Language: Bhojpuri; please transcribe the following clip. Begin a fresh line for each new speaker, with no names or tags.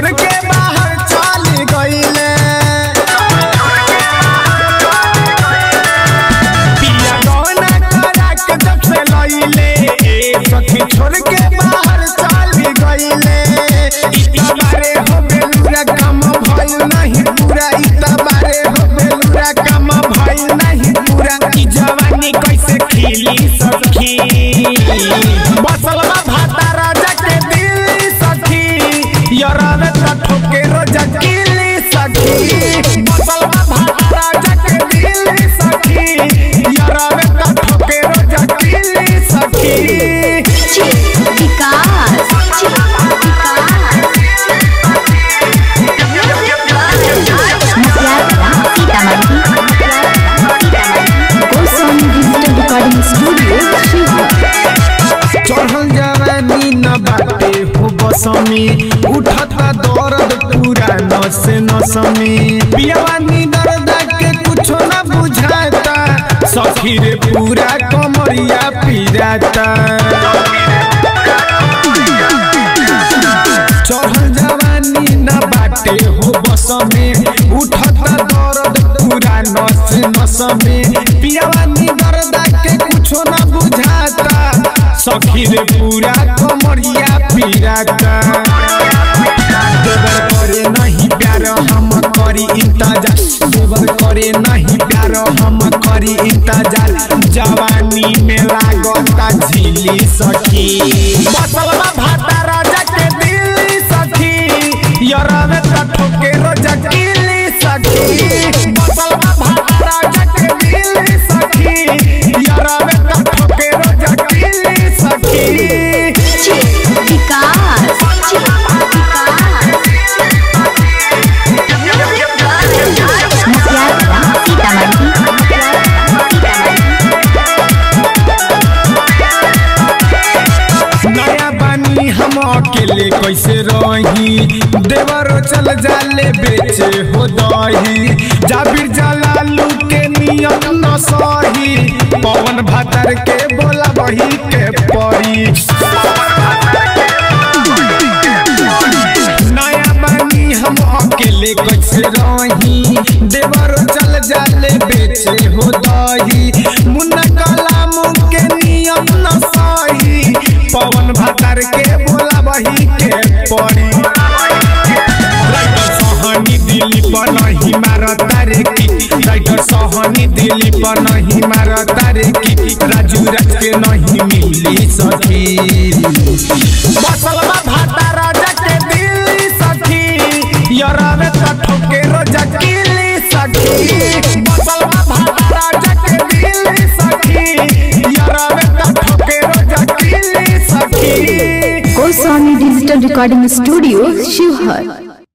छोड़ के बाहर चल गईले पिया गौना करा के जब से लईले ए सखी छोड़ के बाहर चल गईले इतना बारे हो बेलुरा काम भइल नहीं पूरा इतना बारे हो बेलुरा काम भइल नहीं पूरा ई जवानी कैसे खिली सखी बसल बा भाता राजा के दिल सखी यरवे त ठोके रोजा किली सखी बसल बा भाता राजा के दिल सखी यरवे त ठोके रोजा किली सखी
Vikas Goswami digital recording studio Sheohar
चढ़ल जवानी न बाटे हो बसमी उठता दर्द पूरा नस नसमी पियवानी दर्द के कुछो न बुझाता सखी रे पूरा कमरिया पिराता चढ़ल जवानी न बाटे हो बसमी उठता दर्द पूरा नस नसमी पियवानी दर्द के कुछो न बुझाता सखी रे पूरा कमरिया पिराता देवर करे नहीं प्यार हम करी इंतजार देवर करे नहीं प्यार हम करी इंतजार जवानी में लागता झीली सखी बसल बा भाता राजा के दिल सखी यरवे त ठोके रोजा किली सखी बसल बा भाता राजा के दिल सखी यरवे त ठोके रोजा किली सखी
विकास
नया बानी हम अकेले कैसे रही देवर चल जाले बेचे हो दही जाबिर जलालू के नियम न सही पवन भातर के बोला बही के परी नया बानी हम अकेले कैसे रही देवर चल जाले बेचे हो दही मुन्ना कलाम के नियम न सही पवन भातर के बोला बही के पड़ी राइटर सहनी दिल्ली पर नहीं मारता रे की राइटर सहनी दिल्ली पर नहीं मारता रे की राजू राज के नहीं मिली सखी बसल बा भाता राजा के दिल सखी यरवे त ठोके रोजा किली सखी बसल बा भाता राजा के दिल सखी यरवे त ठोके रोजा किली सखी
Goswami digital recording studio Sheohar